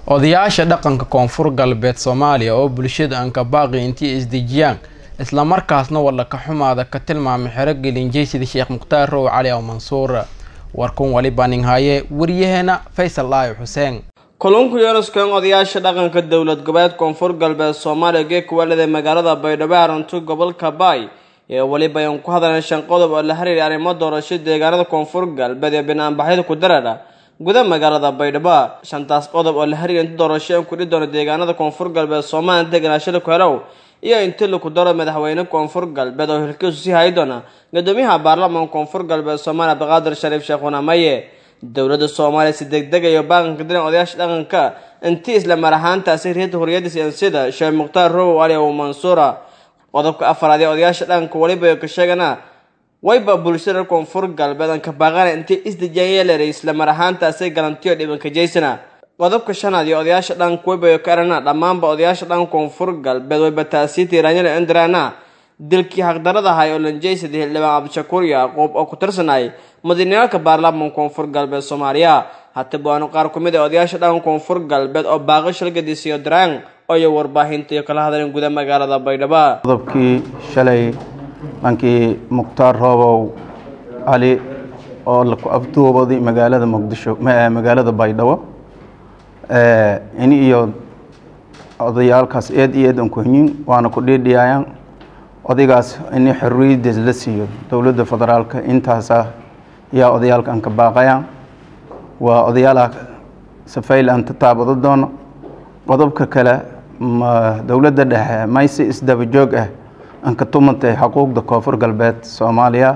odayaasha dhaqanka koonfur galbeed soomaaliya oo bulshada aan ka baaqi intii isdejiyaan islamarkaasna walla ka xumaada ka tilmaamay xero gelinjeysida sheekh mukhtaar row cali aw mansuur warkun wali baninhaye waryaheena faysal dhaayo xuseen kulunku yunuskeen odayaasha dhaqanka dowlad goboleed koonfur galbeed soomaaliya geekuwaalida magaalada baydhabo arantu gobolka baay ee weliba ayaan ku hadleen shan qodob oo la xiriiray arrimo doorasho deegaanada koonfur galbeed ee banaanbaxyada ku dareera guda magaalada baydhabo shantaas qodob oo la xiriiray inta doorasho aan kudhi doono deegaanada koonfur galbeed soomaaliya deganaashada ku helow iyo inti laku daro madaxweyne koonfur galbeed oo hilkiisu sii hayi doona gudoomiyaha baarlamaanka koonfur galbeed soomaaliya abdiqaadir shariif sheekh wanamaye dowladda soomaaliya si degdegayo baaqanka dilan odayaasha dhaqanka intii isla mar ahaantaasi reerta horiyadda siyaansiyada sheekh mukhtaar rowow ali abu mansuura qodobka afaraad ee odayaasha dhaqanka weliba ka sheegana wayba bulshada reer koonfur galbeed aan ka baaqana intii isdejiyaan yeeleray isla mar ahaantaasi galantiyo dhibanka jeysana qodobka shanaad iyo odayaasha dhaqanka wayba ka erana dhammaanba odayaasha dhaqanka koonfur galbeed wayba taasiita iraanyada indirana dilkii xaqdarada ahay oo lanjeysada xildhibaan cabdishakuur yacquub oo ku tirsanay madaxweyneyaalka baarlamaanka koonfur galbeed soomaaliya hataba waanu qaar ku mid ah odayaasha dhaqanka koonfur galbeed oo baaqo shalgadisiyo daraan oyo warbaahinta iyo kala hadleen guda magaalada baydhabo qodobkii shalay dhankii mukhtaar roobow cali oo laku afduubaday magaalada muqdisho magaalada baydhabo in iyo odayaalkaas eed iyo eed aan ku hinyin waana ku dhiidhiyayaan odaygaas in xorriyaddiis la siiyo dowladda federaalka intaasa ayaa odayaalka aan ka baaqayaan waa odayaalaha safayl aan tataabado doono qodobka kale ma dowladda dhexe maysi isdaba joog ah aan ka tumantay xuquuqda koonfur galbeed soomaaliya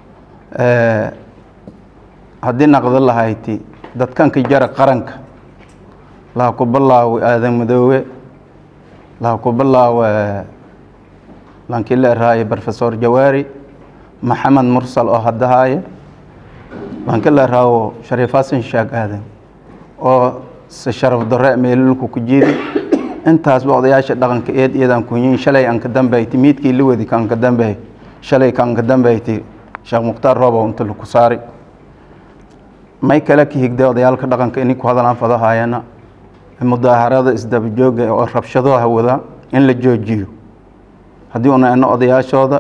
haddii naqdo lahayti dadkanka jara qaranka laha ku bilaawo aadan madoowe laha ku bilaawo lankii la eraaye profesor jawaari maxamed mursal oo haddahaaye lankii la eraawo shariif xasan shaag aadan oo se sharaf darre meelulku ku jiidi intaasba odayaasha dhaqanka eed iyadaan kunyin shalay aan ka dambayti miidkii la wadi kaan ka dambeey shalay kaan ka dambayti sheekh mukhtaar roobow inta laku saari may kale ka higday odayaalka dhaqanka inay ku hadalaan fadahaayana mudaaharada isdaba jooga oo rabshadaha wada in la joojiyo haddii una eno odayaashooda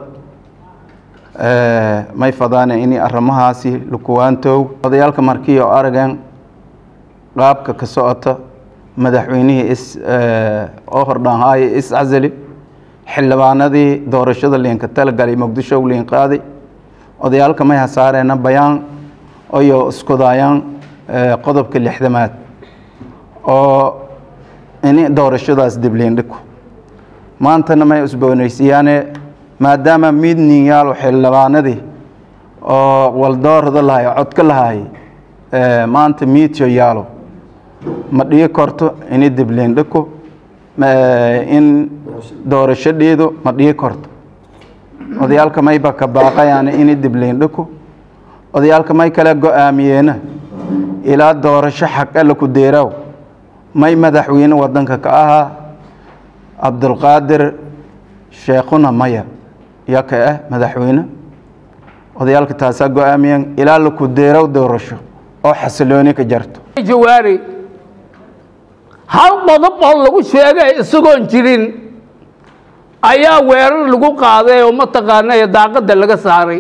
may fadaane inay arrimahaasi lukuwaantoog odayaalka markii oo arageen qaabka ka socota madaxweynihii is oo hordhaanhaaye is casali xildhibaanadii doorashada liinka talagalay muqdisho liin qaaday odayaalka may hasaareena bayaan oyo iskudaayaan qodobka lixdamaad oo ini doorashadaas dibliin dhiko maantana may usboonaysiyaane maadaama midnin yaalo xildhibaanadii oo waldoorada lahay codka lahay maanta miidyo yaalo ma dhigi korto ini dibliin dhiko in doorasho dhiido ma dhigi korto odayaalka mayba ka baaqayaane ini dibliin dhiko odayaalka may kale go-aamiyeena ilaa doorasho xaq alla ku deeraaw may madaxweyne wadanka ka ahaa cabdulqaadir sheekhuna maya yaa ka ah madaxweyne odayaalka taasaa go-aamiyeen ilaa laku deerow doorasho oo xasilooni ka jarto jawaari hal qodob oo lagu sheegay isagoon jirin ayaa weerar lagu qaaday oo mataqaanay daaqadda laga saaray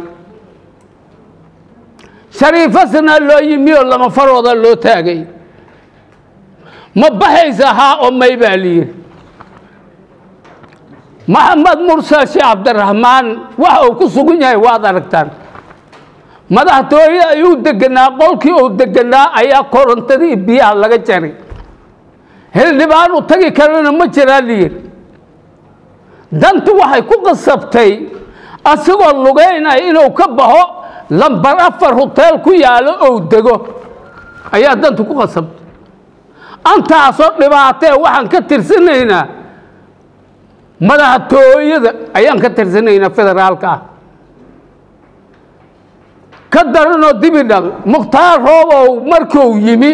shariifasna loo yimi oo lama farooda loo taagay ma baxaysa haa oo may baa layidhi maxamed mursal sheekh cabdiraxmaan waxa uu ku sugan yahay waad aragtaan madaxtooye ayuu deganaa qolkii uu deganaa ayaa korontadii biyaha laga jaray xildhibaan u tagi karana ma jiraa layidhi dantu waxay ku qasabtay asigoo lugeynaya inuu ka baxo lambar afar hoteel ku yaalo ou dego ayaa dantu ku qasabtay antaasoo dhibaatee waxaan ka tirsanaynaa madaxtooyada ayaan ka tirsanaynaa federaalka ah ka daranoo dibidhal mukhtaar roobow markuu yimi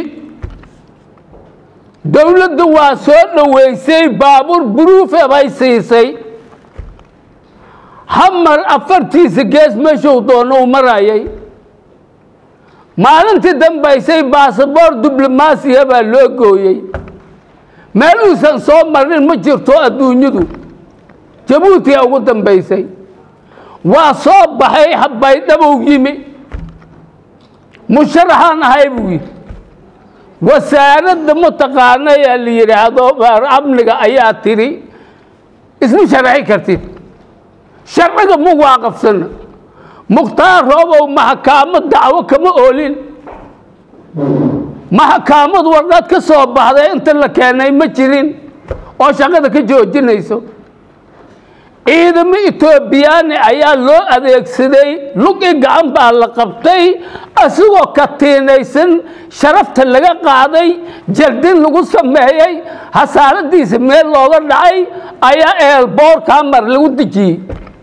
dowladdu waa soo dhoweysay baabuur buruufe bay siisay hamar afartiisa gees meeshuu doono u marayay maalintii dambaysay basaboor diblomaasiya baa loo gooyey meel uusan soo marin ma jirto adduunyadu jabuutiya ugu dambaysay waa soo baxay baydhabow yimi musharaxaan ahay buu yidhi wasaaradda mataqaana ee la yidhaahdo amniga ayaa tidhi isma sharaxi kartid sharciga ma waaqafsana mukhtaar roobow maxakaamo dacwo kama oolin maxakaamad warqad ka soo baxday inta la keenay ma jirin oo shaqada ka joojinayso ciidamo etoobiyaani ayaa loo adeegsaday lugi gacan baa la qabtay asigoo katiinaysan sharafta laga qaaday jaldin lagu sameeyey hasaaradiisa meel looga dhacay ayaa eelboorkaa mar lagu dejiyey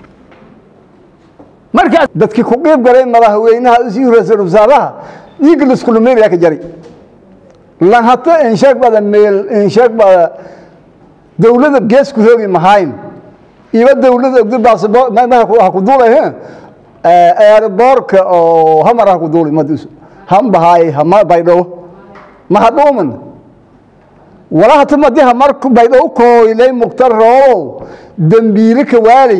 markaas dadkii ku qiib galay madaxweynaha iyo ra-iisul wasaaraha dhiigga laskulumeynaya ka jari lan hata insheeg bada meel insheeg bada dawladda geesku hoogi mahayn iba dawladda ogdi baasabo ha ku duulay airboorka oo hamar ha ku duulay madus hambahaay hama baydhabo ma hadhuuman wala hata madi hamar baydhabo kooylay mukhtar roobow dembiile ka waalay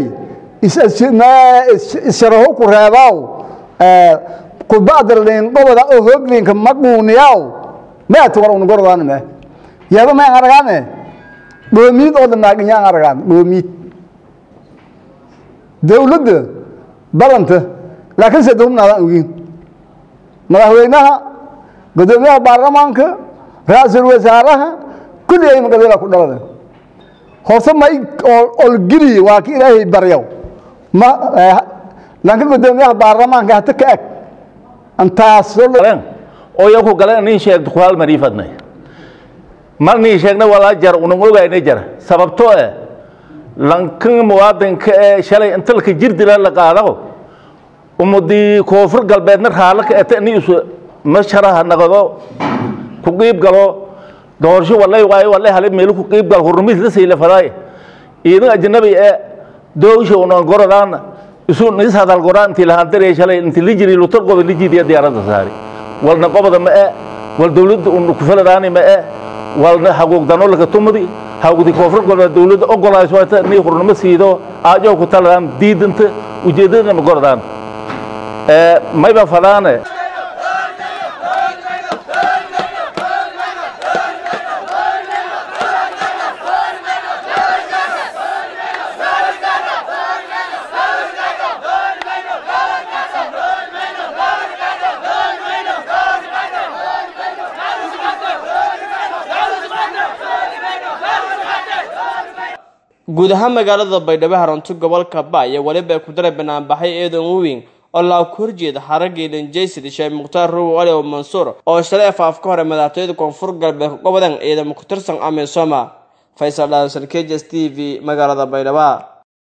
isharaho ku reebaaw kubadalin goboda oo hooglinka maquuniyaw maati war unugorodaana me yaaba ma aan aragaane dhoomiid oo dhamaaginya aan aragaan dhoomiid dawladda balanta laakiin se dawmnaadaan ogiin madaxweynaha gudoomiyaha baarlamaanka ra-iisul wasaaraha kulli ay magabeela ku dhalada horse may olgeliye waa ki ilaahay baryaw ma laakiin gudoomiyaha baarlamaanka hata ka eg antaas oo yanku gale nin sheegto ku hal marii fadnay mar nii sheegna walaa jar unan ogayna jara sababtoo eh lankan muwaadinka ee shalay inta laka jirdila la qaado ummadii koonfur galbeedna raalla ka eta ni isu masharaha naqdo ku qiib galo doorasho walay waayo walay hale meelu ku qiib gal hurmis la sayla fadaay iidan ajnabi ee doogsha unan gorodaan isu nis hadal goraan intii lahaan daree shalay intii lijiri lutar goba lijidiya diyaaradda saari walna qobada ma ee wal dawladda un ku faladaani ma ee walna haguugdano laga tumadi hawgdi koonfur galbeed dawladda ogolaayso waata nii hurnimo siido aajow ku taladaan diidanta ujeeddadana ma gorodaan mayba fadaane guud ahaan magaalada baydhabo haranto gobolka ba iyo weliba ay ku daray banaanbaxay eedan weyn oo laa ku horjeeda xaraggii dhanjaysid sheekh mukhtaar ruwi ali oo mansuur oo shalay afaaf ka hore madaxtooyada koonfur galbeed ka gobodan ciidamo ku tirsan amisooma faysal dhaawsal k j s t v magaalada baydhabo